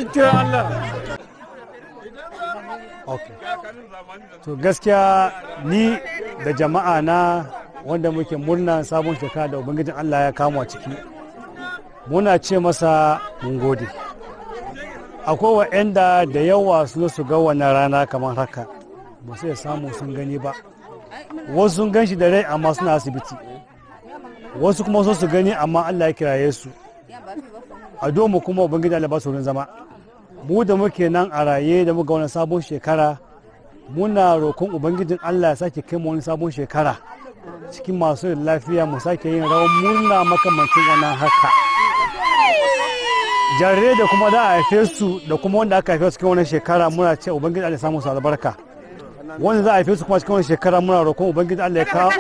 kiran Allah okay to gaskiya ni da jama'a na wanda muke murna sabon shekara da ubangijin Allah ya kama ciki muna ce masa mun gode akwai wa'anda da yawa su zo su ga wannan rana kamar haka ba su iya samu sun gani ba wasu sun gan shi da rai amma suna asibiti wasu kuma so su gani amma Allah ya kiraye su a domu kuma ubangiji Allah ba su wurin zama mu da muke nan a raye da muka wani sabon shekara muna roƙon ubangijin Allah ya sake kai mu wani sabon shekara cikin masu lafiya mu sake yin rawar murna makamancin wannan haka jarirai da kuma da a haife su da kuma wanda aka haife su cikin wannan shekara muna ce ubangiji Allah ya samu su albarka wanda za a haife su kuma cikin wannan shekara muna roƙon ubangiji Allah ya kawo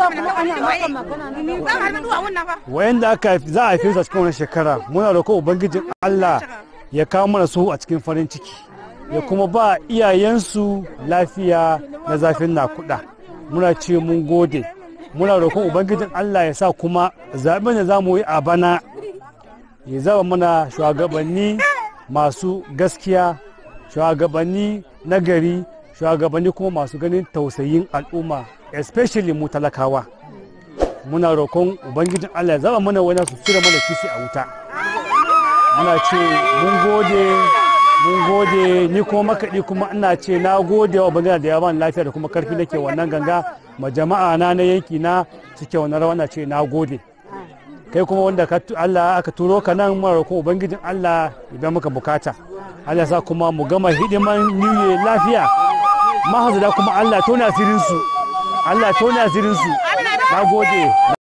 wayanda aka za a haife su a cikin wannan shekara muna roƙon ubangijin Allah ya kawo mana su a cikin farin ciki ya kuma ba iyayensu lafiya na zafin nakuda muna ce mun gode muna roƙon ubangijin Allah ya sa kuma zaɓen da za mu yi a bana ya zaba mana shugabanni masu gaskiya shugabanni nagari shugabanni kuma masu ganin tausayin al'umma especially mu talakawa muna roƙon ubangijin Allah ya zaba mana wani su cire mana kishi a wuta muna ce mun gode mun gode ni kuma makaɗi kuma ina ce na gode wa bangaren da ya bani lafiya da kuma karfi nake wannan ganga ma jama'a na na yanki na suke wannan rawa ce na gode kai kuma wanda Allah aka turo ka nan mara roƙon ubangijin Allah ya biya maka bukata Allah sa kuma mu gama hidiman new year lafiya mahazada kuma Allah tona asirin su Allah tona asirin su na gode